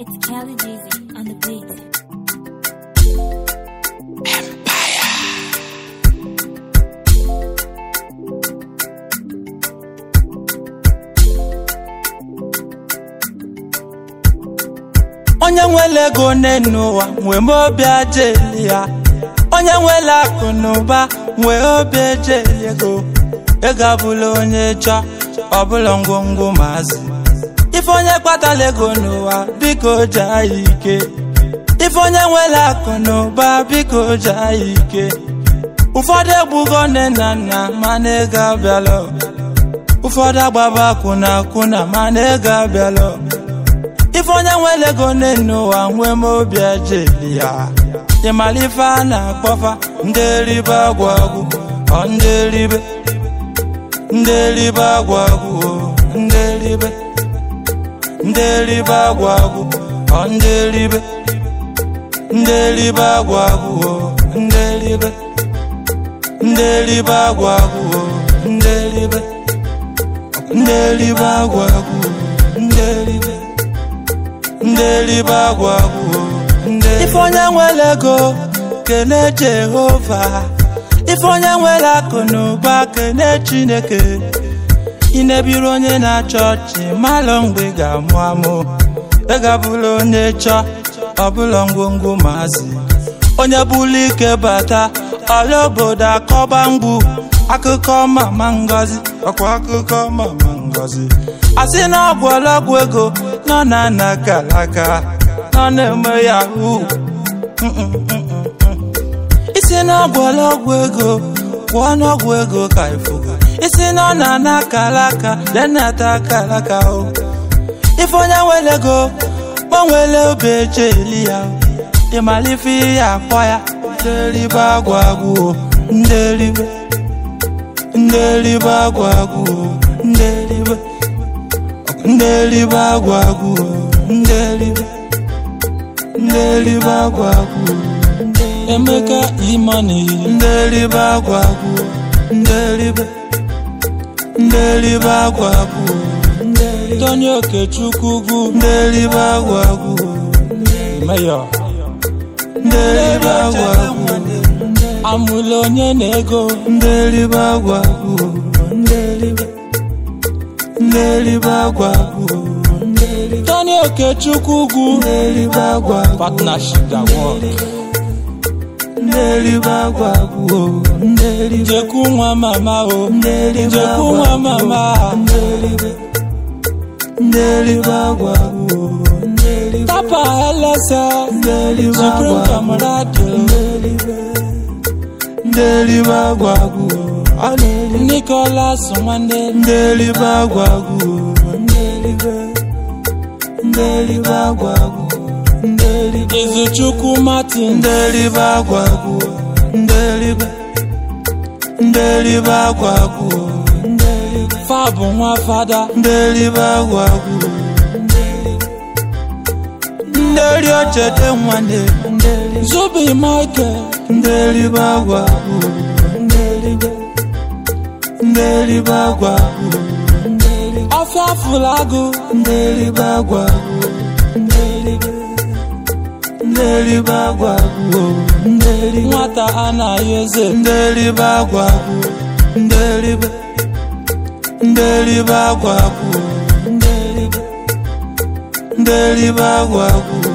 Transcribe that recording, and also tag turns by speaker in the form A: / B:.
A: It's Kelly Jeezy on the beat.
B: onye nwere ego n'enu ụwa nwee m obi aja eli ya onye nwere akụ na ụba nwee obi eje eli ego ego abụla onye chọọ ọbụla ngwongwo maazị ife onye kpatara ego n'ụwa biko jaa ya ike ife onye nwere akụ na ụba biko jaa ya ike ụfọdụ egbugo nne na nna mana ego abịala ụfọdụ agbaba akwụna akwụna mana ego abịala ife onye nwere ego n'enu ụwa nwee m obi ejeli ya ịmara ife a na-akpọfa ndị eribe agwụ agwụ ọ ndị eribe ndị eribe agwụ agwụ o, ndị eribe ndị eribe agwụ agwụ ọ ndị eribe ndị eribe agwụ agwụ o, ndị eribe ndị eribe agwụ agwụ o, ndị eribe ndị eribe agwụ agwụ o, ndị eribe ndị eribe agwụ agwụ ife onye nwere ego kene jehova ife onye nwere akụ na ụba kene chineke ị na-ebiri onye na-achọ ọchị malụ mgbe ị ga-amụ amụ ịgabụla onye chọọ ọbụla ngwongwo maazị onye bụrụ ike bata ọla obodo akọba mgbu akụkọ mama ngozi ọkwa akụkọ mama ngozi asị na ọgwụ ọlọgwụ ego nọ na ana kalaka nọ na-eme yahoo isi na ọgwụ ọlọgwụ ego gwụọ n'ọgwụ ego ka ifuga isi na ọ na-ana kalaka lenata kalaka o ife onye nwere ego gbanwere obi eje eli ya ịmara ife ihe akpọ ya ndị eribe agwụ agwụ o ndị eribe ndị eribe agwụ agwụ o ndị eribe ndị eribe agwụ agwụ o ndị eribe ndị eribe agwụ agwụ o emeka imani ndị eribe agwụ agwụ o ndị eribe ndị eribe agwụ agwụ o tony okechukwu ugwu ndị eribe agwụ agwụ o meyọ ndị eribe agwụ agwụ o amụla onye na-ego ndị eribe agwụ agwụ o ndị eribe ndị eribe agwụ agwụ o tony okechukwu ugwu ndị eribe agwụ agwụ partnership that work ndị eribe agwụ agwụ o ndị eribe jekwu nwa mama o ndị eribe jekwu nwa mama ndị eribe ndị eribe agwụ agwụ o ndị eribe tapa elese ndị eribe agwụ supreme camarade ndị eribe ndị eribe agwụ agwụ o ọ na-eri nicholas nwanne ndị eribe agwụ agwụ o ndị eribe ndị eribe agwụ agwụ o ndị eribe izuchukwu martin ndị eribe agwụ agwụ o ndị eribe ndị eribe agwụ agwụ o ndị eribe fabụ nwa fada ndị eribe agwụ agwụ o ndị eribe ndị eri ochete nwanne ndị eribe zubi michael ndị eribe agwụ agwụ o ndị eribe ndị eribe agwụ agwụ o ndị eribe ọfịa fụlagụ ndị eribe agwụ agwụ o ndị eribe ndị eribe agwụ agwụ o ndị eribe nwata anaghị eze ndị eribe agwụ agwụ o ndị eribe ndị eribe agwụ agwụ o ndị eribe ndị eribe agwụ agwụ o